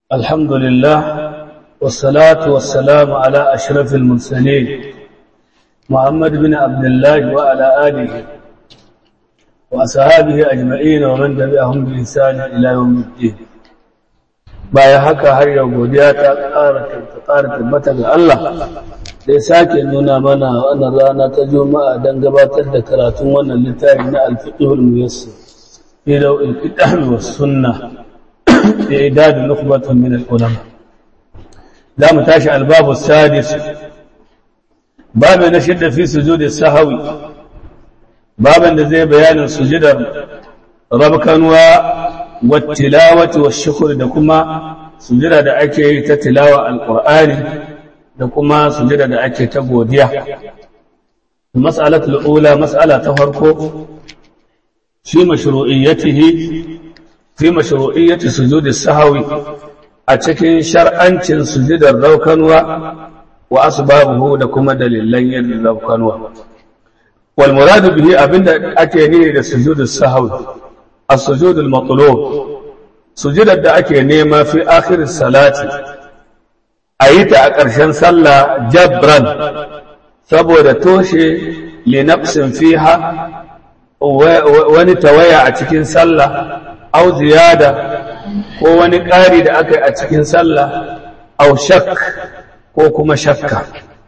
الحمد لله والصلاة والسلام على أشرف المرسلين محمد بن عبد الله وعلى آله وأصحابه أجمعين ومن تبعهم بإحسان إلى يوم الدين baya haka har yau godiya ta ƙara tabbata ga Allah da ya sake nuna mana wannan rana ta juma'a don gabatar da karatun wannan littafi na alfiqhul muyassir fi dawil kitab was sunnah da idad nukhbatun min al-ulama da mu tashi albabu sadis babu na shidda fi sujudi sahawi baban da zai bayanin sujudar rabkanwa wattilawati washukr da kuma sujada da ake yi ta tilawa alqur'ani da kuma sujada da ake ta godiya mas'alatul ula mas'ala ta farko fi mashru'iyyatihi fi mashru'iyyati sujudi sahwi a cikin shar'ancin sujudar raukanwa wa asbabuhu da kuma dalilan yin raukanwa wal muradu bihi abinda ake nihi da sujudus sahwi السجود المطلوب سجود da ake nema fi akhir salati ayita a ƙarshen sallah jabran saboda toshe li nafsin fiha wani tawaya a cikin sallah au ziyada ko wani ƙari da aka yi a cikin sallah au shak ko kuma shakka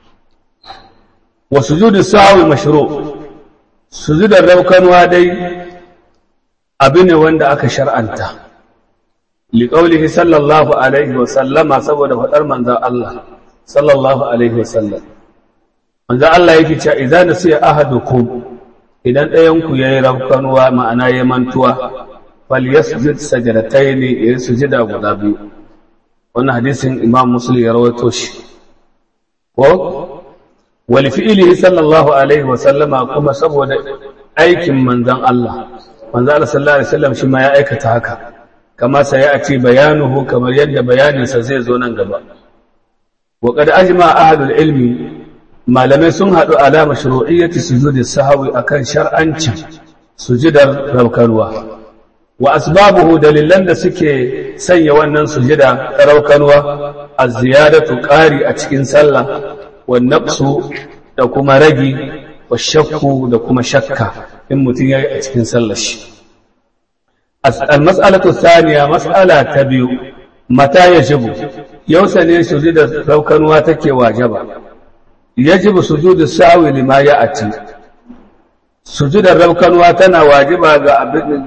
wa sujudu sahwi mashru sujudar raukanwa dai abu ne wanda aka shar'anta liƙaulihi sallallahu alaihi wasallama saboda faɗar manzan Allah sallallahu alaihi wasallam manzan Allah yake cewa idan nasiya ahadukum idan ɗayanku ya yi rafkanuwa ma'ana ya mantuwa fal yasjud sajadatain ya yi sujida guda biyu wannan hadisin imam muslim ya rawaito shi ko wal fi'lihi sallallahu alaihi wasallama kuma saboda aikin manzan Allah manzo Allah sallallahu alaihi wasallam shi ma ya aikata haka kama sai ya ce bayanuhu kamar yadda bayaninsa zai zo nan gaba wa qad ajma ahlul ilmi malamai sun hadu ala mashru'iyyati sujudi sahwi akan shar'ancin sujudar raukanwa wa asbabuhu dalilan da suke sanya wannan sujida raukanwa az-ziyadatu qari a cikin sallah wa naqsu da kuma ragi wa shakku da kuma shakka in mutum ya yi a cikin sallashi. Al-mas'alatu saniya mas'ala ta biyu, mata ya jibu, yausa ne su da raukanuwa take wajaba, ya jibu su da sa'awi lima ya ati. Sujudar raukanuwa tana wajiba ga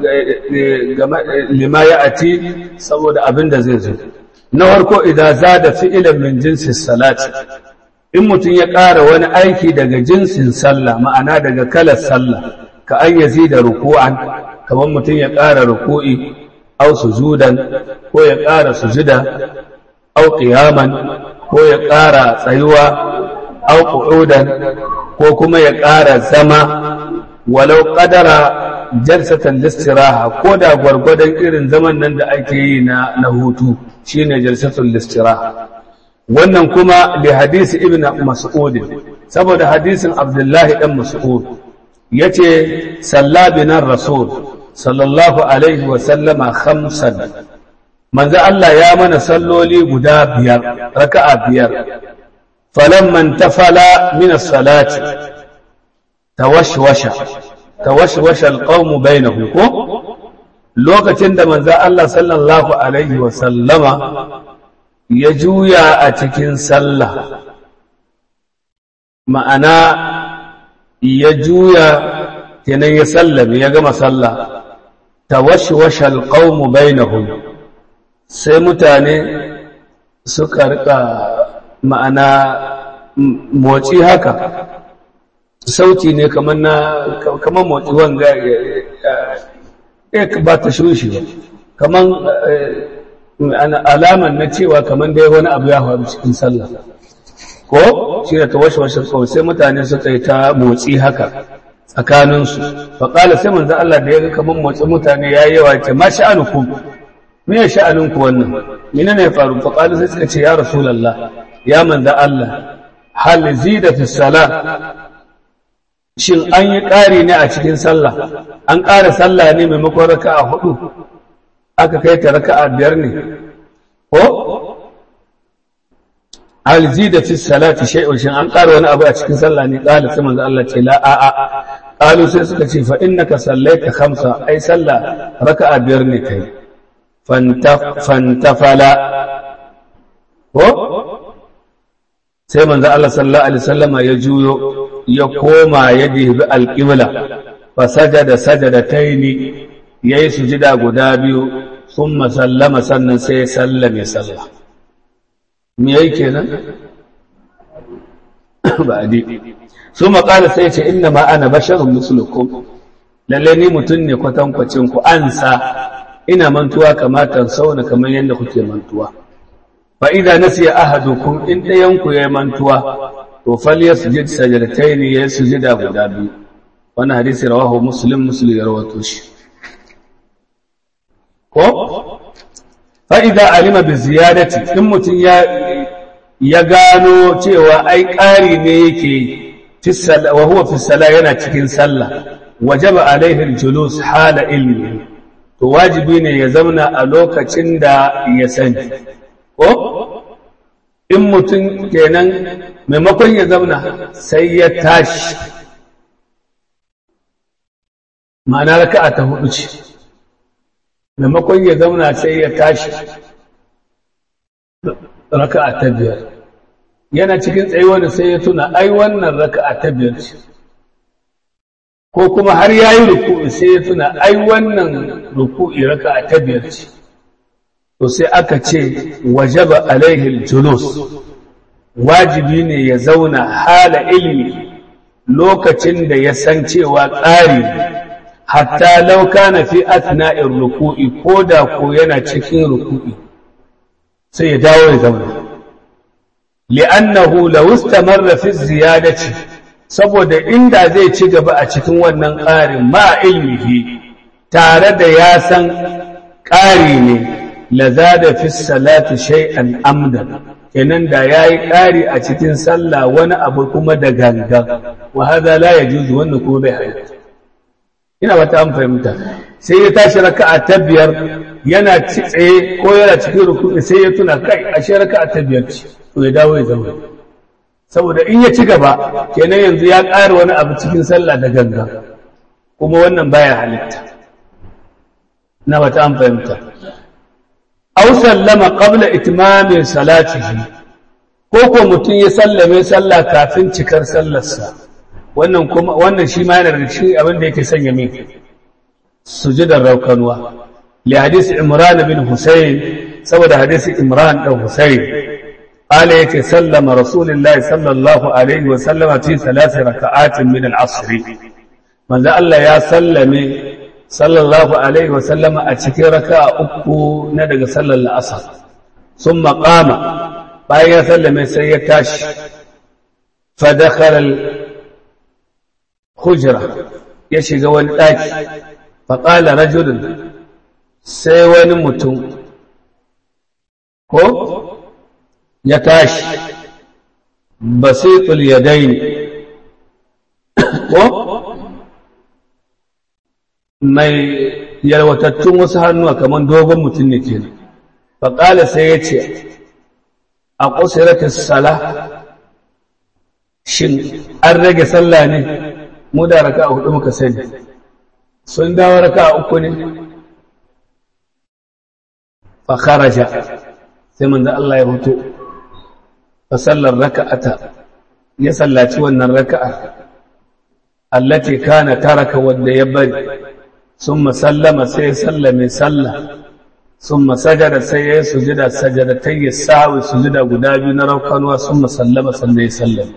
lima ya ati saboda abin da zai zo. Na farko idan za da fi'ilan min jinsin salati, in mutum ya ƙara wani aiki daga jinsin sallah ma'ana daga kalar sallah, ka an yazi da ruku'an kamar mutum ya ƙara ruku'i au sujudan ko ya ƙara sujuda au qiyaman ko ya ƙara tsayuwa au qu'udan ko kuma ya ƙara zama walau qadara jalsatan listiraha ko da gwargwadon irin zaman nan da ake yi na na hutu shine jalsatul listiraha wannan kuma da hadisi ibn mas'ud saboda hadisin abdullahi dan mas'ud yace sallabinan rasul sallallahu alaihi wa sallama khamsan manzo Allah ya mana salloli guda biyar raka'a biyar falamman tafala min as-salati tawashwasha tawashwasha al-qawm bainahum ko lokacin da manzo Allah sallallahu alaihi wa sallama ya juya a cikin sallah ma'ana ya juya kenan ya sallame ya gama sallah tawashwashal qaumu bainahum sai mutane suka rika ma'ana motsi haka sauti ne kamar na kamar motsi wanga ya ba ta shushi ba kamar alaman na cewa kamar dai wani abu ya faru cikin sallah ko shi da tawashwashin kawai sai mutane suka yi ta motsi haka tsakaninsu faƙala sai manzo Allah da ya ga kamar motsi mutane ya yi yawa ce ma sha'anukum me ya sha'aninku wannan mene ne ya faru faƙala sai suka ce ya rasulallah ya manzo Allah hal zida fi sala shin an yi ƙari ne a cikin sallah an ƙara sallah ne maimakon raka'a hudu aka kai ta raka'a biyar ne ko alzida fi salati shay'un shin an ƙara wani abu a cikin sallah ne qala sai manzo Allah ce la a a qalu sai suka ce fa innaka sallaita khamsa ai sallah raka'a biyar ne kai fantafala ko sai manzo Allah sallallahu alaihi wasallama ya juyo ya koma ya dibi alqibla fa sajada sajadataini yayi sujida guda biyu thumma sallama sannan sai ya sallame sallah me yake kenan ba di thumma qala sai ce inna ma ana basharun mislukum lalle ni mutun ne kwatankwacin ku ansa ina mantuwa kamata sauna kamar yadda kuke mantuwa fa idza nasiya ahadukum in dayan ku yayi mantuwa to falyasjud sajdatayn ya sujida guda biyu wannan hadisi rawahu muslim muslim ya rawato shi ko fa idza alima bi ziyadati in mutun ya ya gano cewa ai ƙari ne yake wa huwa fi sala yana cikin sallah wajaba alaihi al-julus hala ilmi to wajibi ne ya zauna a lokacin da ya sani ko in mutum kenan maimakon ya zauna sai ya tashi ma'ana raka'a ta hudu ce maimakon ya zauna sai ya tashi raka'a ta biyar yana cikin tsayuwa da sai ya tuna ai wannan raka'a ta biyar ce ko kuma har ya yi ruku'i sai ya tuna ai wannan ruku'i raka'a ta biyar ce to sai aka ce wajaba alaihi julus wajibi ne ya zauna hala ilmi lokacin da ya san cewa ƙari hatta lauka na fi atna'in ruku'i ko da ko yana cikin ruku'i sai ya dawo ya zauna li'annahu law istamarra fi ziyadati saboda inda zai ci gaba a cikin wannan ƙarin ma ilmihi tare da ya san ƙari ne lazada fi salati shay'an amdan kenan da yayi ƙari a cikin sallah wani abu kuma da gangan wa hadha la yajuzu wannan kuma bai halatta ina wata an fahimta sai ya tashi raka'a ta biyar yana tsaye ko yana cikin ruku'i sai ya tuna kai ashe raka'a ta biyar ce to ya dawo ya zama saboda in ya ci gaba kenan yanzu ya ƙara wani abu cikin sallah da gangan kuma wannan baya halitta na wata an fahimta aw sallama qabla itmami salatihi ko ko mutum ya sallame sallah kafin cikar sallarsa wannan kuma wannan shi ma yana da shi abin da yake sanya min sujudar raukanuwa li hadisi imran bin husayn saboda hadisi imran dan husayn قال يكي سلم رسول الله صلى الله عليه وسلم في ثلاث ركعات من العصر من ذا الله يا سلم صلى الله عليه وسلم أتكي ركع أكو ندق صلى الأصر ثم قام بايا سلم سيكاش فدخل الخجرة يشي قوان الآكي فقال رجل سيوان متون هو ya tashi basitul yadaini ko mai yalwatattun wasu hannuwa kamar dogon mutum ne kenan faƙala sai ya ce a ƙusiratis sala shin an rage sallah ne mu da raka a hudu muka sani sun dawo raka a uku ne fa kharaja sai manzo Allah ya fito fasallar raka'ata ya sallaci wannan raka'a allati kana taraka wanda ya bari summa sallama sai ya sallame sallah summa sajada sai ya sujuda sajadatai ya sawi sujuda guda biyu na raukanuwa summa sallama sannan ya sallame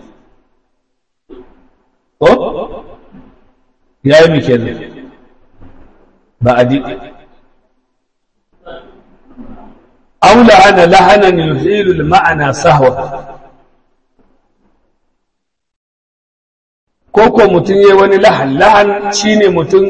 ko ya yi mike ne ba a diɗi أو لعن لحنا يزيل المعنى سهوا koko mutum ya wani lahan lahan shine mutum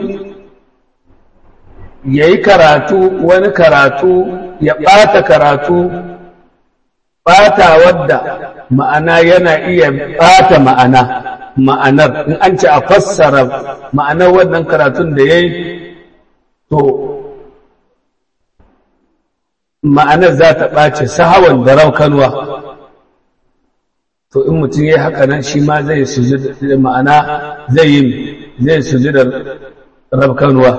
ya yi karatu wani karatu ya ɓata karatu ɓata wadda ma'ana yana iya ɓata ma'ana ma'anar in an ce a fassara ma'anar wannan karatun da ya yi to ma'anar za ta ɓace sahawan da raukanwa to in mutum ya yi haka nan shi ma zai sujud ma'ana zai yi zai sujudar raukanwa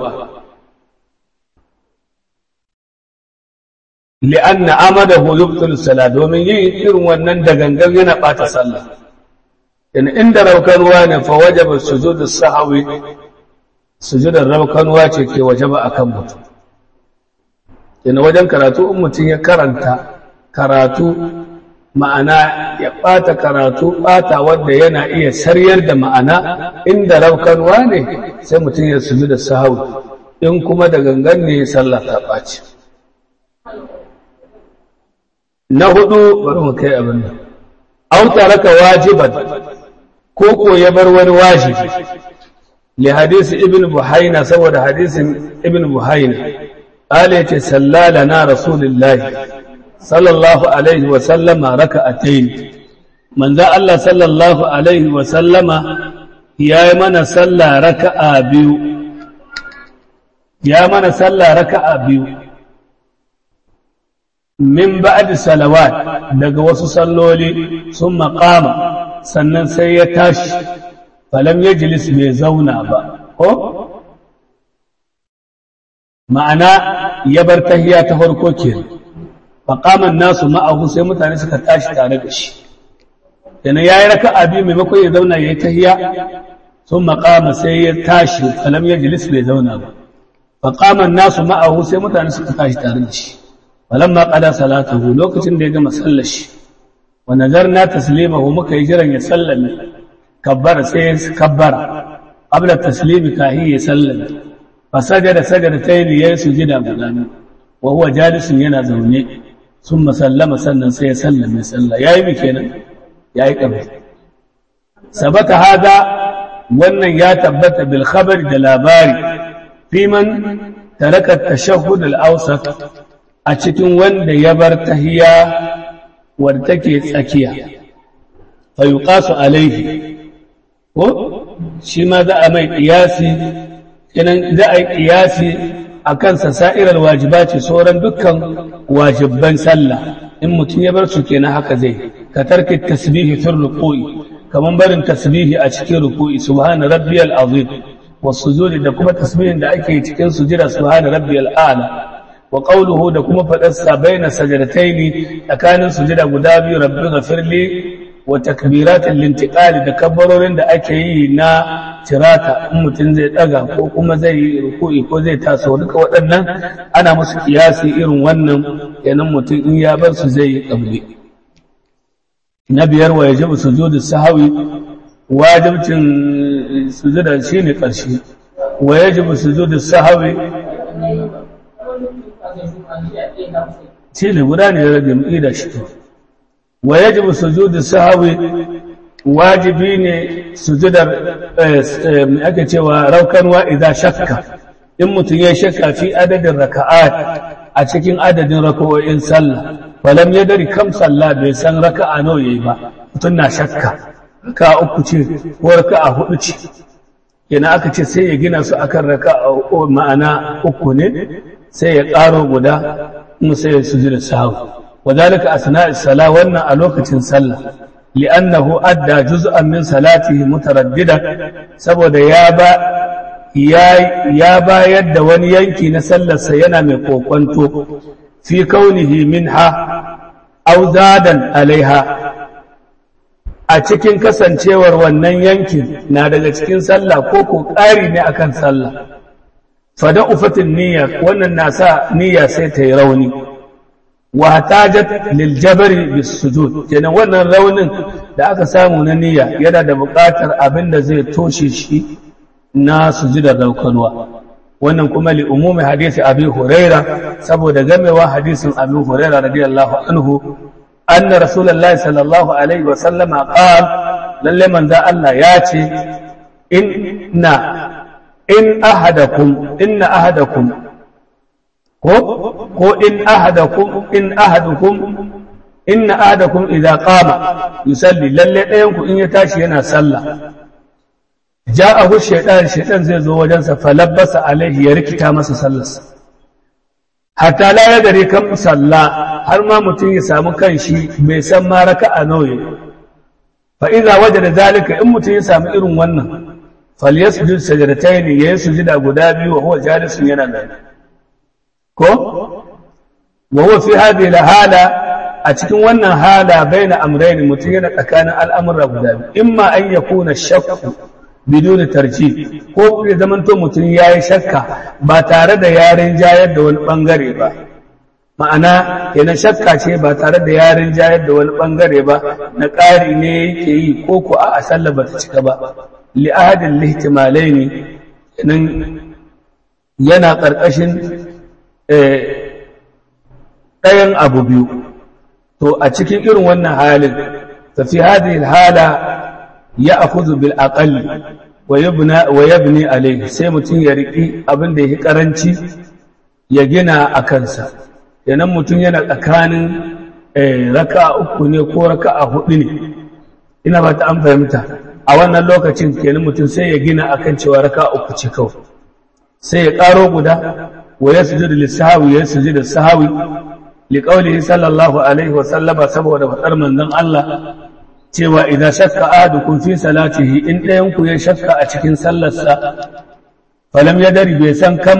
li'anna amadahu yubtilu salat domin yin irin wannan da gangan yana ɓata sallah in inda raukanwa ne fa wajaba sujudu sahawi sujudar raukanwa ce ke wajaba akan mutum yana wajen karatu in mutum ya karanta karatu ma'ana ya ɓata karatu ɓata wanda yana iya saryar da ma'ana inda raukanwa ne sai mutum ya suju da sahawi in kuma da gangan ne sallah ta ɓaci na hudu bari mu kai abin nan au taraka wajiban ko ko ya bar wani wajibi li hadisi ibn buhaina saboda hadisin ibn buhaina qala yace sallalana rasulullahi sallallahu alaihi wa sallama raka'atayn manzo Allah sallallahu alaihi wa sallama yayi mana sallah raka'a biyu ya mana sallah raka'a biyu min ba'di salawat daga wasu salloli sun maqama sannan sai ya tashi falam yajlis bai zauna ba ko ma'ana ya bar tahiya ta farko kenan faƙaman nasu ma'ahu sai mutane suka tashi tare da shi yana ya yi raka abi maimakon ya zauna ya yi tahiya sun maƙama sai ya tashi falam ya jilis bai zauna ba faƙaman nasu ma'ahu sai mutane suka tashi tare da shi falam ma ƙada salatahu lokacin da ya gama sallar shi wa nazarna taslimahu muka yi jiran ya sallame kabbara sai ya kabbara qabla taslimi kahi ya sallame fa sajada sajada tayni yayi sujida guda wa huwa jalisun yana zaune sun masallama sannan sai ya sallame sallah ya yi mi kenan ya yi ƙarfi sabata hada wannan ya tabbata bil khabar da labari fiman taraka tashahhud al awsat a cikin wanda ya bar tahiya wadda take tsakiya fa yuqasu alaihi ko shi ma za a mai qiyasi kenan za a yi qiyasi a kansa sa'irar wajiba ce sauran dukkan wajibban sallah in mutum ya bar su kenan haka zai ka tarki tasbihi fil ruku'i kaman barin tasbihi a cikin ruku'i subhana rabbiyal azim was sujudi da kuma tasbihin da ake cikin sujida subhana rabbiyal a'la wa qawluhu da kuma fadar sa baina sajdataini tsakanin sujida guda biyu rabbi ghafirli wa takbiratul lintiqali da kabbarorin da ake yi na tirata in mutum zai daga ko kuma zai yi ruku'i ko zai taso duka waɗannan ana musu kiyasi irin wannan yanan mutum in ya bar su zai yi kabli na biyar wa yajibu sujudu sahawi wajibcin sujuda shine karshe wa yajibu sujudu sahawi shine guda ne rage mu da shi wa yajibu sujudu sahawi wajibi ne sujudar mai ake cewa raukanwa idan shakka in mutum ya shakka fi adadin raka'at a cikin adadin raka'o'in sallah falam ya dari kam sallah bai san raka'a nawa yayi ba mutum na shakka ka uku ce ko raka'a hudu ce yana aka ce sai ya gina su akan raka'a ma'ana uku ne sai ya ƙaro guda kuma sai ya sujuda sahu wadalika asna'is sala wannan a lokacin sallah li'annahu adda juz'an min salatihi mutaraddida saboda ya ba ya bayar da wani yanki na sallarsa yana mai kokwanto fi kaunihi minha aw zadan alaiha a cikin kasancewar wannan yankin na daga cikin sallah ko ko ƙari ne akan sallah fada ufatin niyya wannan na sa niyya sai ta yi rauni wa tajat lil jabri bis sujud kenan wannan raunin da aka samu na niyya yana da buƙatar abin da zai toshe shi na sujudar daukanwa wannan kuma li umumi hadisi abi huraira saboda gamewa hadisin abi huraira radiyallahu anhu anna rasulullahi sallallahu alaihi wa sallama qala lalle manzo Allah ya ce inna in ahadakum inna ahadakum ko ko in ahadakum in ahadukum inna ahadakum idza qama yusalli lalle ɗayan ku in ya tashi yana sallah ja'ahu shaytan shaytan zai zo wajensa falabbasa alaihi ya rikita masa sallarsa hatta la ya dare kan salla har ma mutum ya samu kanshi bai san ma raka'a nauyi fa idza wajada zalika in mutum ya samu irin wannan falyasjud sajdatayn yayin sujuda guda biyu wa huwa jalisun yana nan ko wa huwa fi hadhihi hala a cikin wannan hala baina amrayn mutum yana tsakanin al'amura guda biyu imma an yakuna shakku bidun tarji ko ya zamanto mutum yayi shakka ba tare da yaren jayar da wani bangare ba ma'ana yana shakka ce ba tare da yaren jayar da wani bangare ba na ƙari ne yake yi ko ko a sallah ba ta cika ba li'adin lihtimalaini nan yana ƙarƙashin ɗayan abu biyu to a cikin irin wannan halin tafi hadhihi hala ya akhudhu bil aqalli wa yabna wa yabni alayhi sai mutum ya riki abin da yake karanci ya gina a kansa yanan mutum yana tsakanin raka'a uku ne ko raka'a hudu ne ina ba ta an fahimta a wannan lokacin kenan mutum sai ya gina akan cewa raka'a uku ce kawai sai ya karo guda wa yasjudu lis-sahwi ya sujudu sahwi liqaulihi sallallahu alaihi wa sallama saboda fadar manzon Allah cewa idan shakka ahadukum fi salatihi in ɗayan ku ya shakka a cikin sallarsa falam yadari bai san kam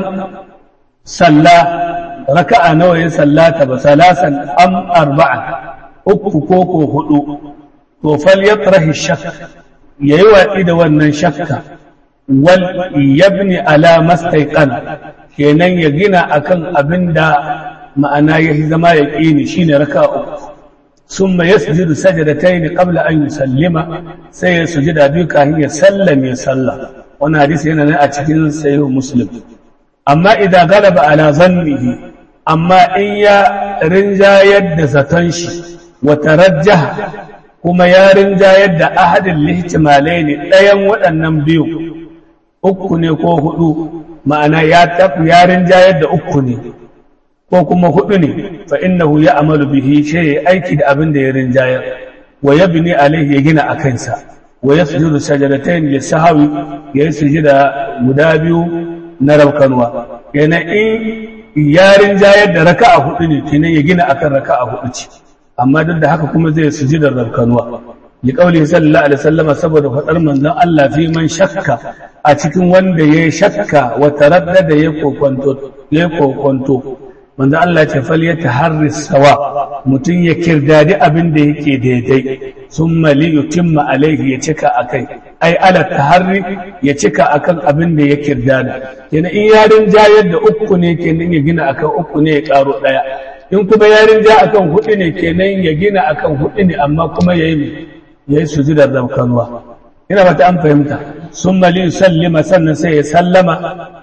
salla raka'a nawa ya sallata ba salasan am arba'a uku ko ko hudu to fal yatrahi shakk yayi watsi da wannan shakka wal yabni ala mastaiqan kenan ya gina akan abinda ma'ana ya zama ya ƙini shine raka'a uku summa yasjudu sajdatayn qabla an yusallima sai ya sujuda biyu kafin ya sallame sallah wannan hadisi yana nan a cikin sahih muslim amma idan galaba ala zannihi amma in ya rinjayar da zaton shi wa tarajjaha kuma ya rinjayar da ahadin lihtimalai ne ɗayan waɗannan biyu uku ne ko hudu ma'ana ya tafi ya rinjayar da uku ne ko kuma hudu ne fa innahu ya amalu bihi shi ya aiki da abin da ya rinjayar wa yabni alaihi ya gina a kansa wa yasjudu sajadatayn li sahwi ya yi sujuda guda biyu na rabkanwa yana in ya rinjayar da raka'a hudu ne kenan ya gina akan raka'a hudu ce amma duk da haka kuma zai sujuda rabkanwa li qawli sallallahu alaihi wasallam saboda fadar manzon Allah fi man shakka a cikin wanda ya shakka wa taraddada ya kokonto ya kokonto manzo Allah ce fal ya taharri sawa mutum ya kirdadi abin da yake daidai summa li yutimma alaihi ya cika akai ai ala taharri ya cika akan abin da ya kirdada kenan in yarin jayar da uku ne kenan ya gina akan uku ne ya karo daya in kuma yarin ja akan hudu ne kenan ya gina akan hudu ne amma kuma yayi yayi sujudar rabkanwa ina bata an fahimta summa li yusallima sannan sai ya sallama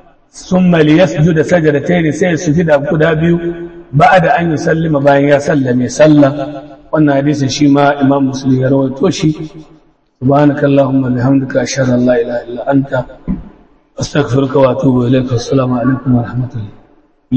ثم ليسجد سجدتين sai sujida guda biyu ba'da an yusallima bayan ya sallame sallah wannan hadisi shi ma Imam Muslim ya rawaito shi subhanakallahumma bihamdika ashhadu an la ilaha illa anta astaghfiruka wa atubu ilaik assalamu alaikum wa rahmatullahi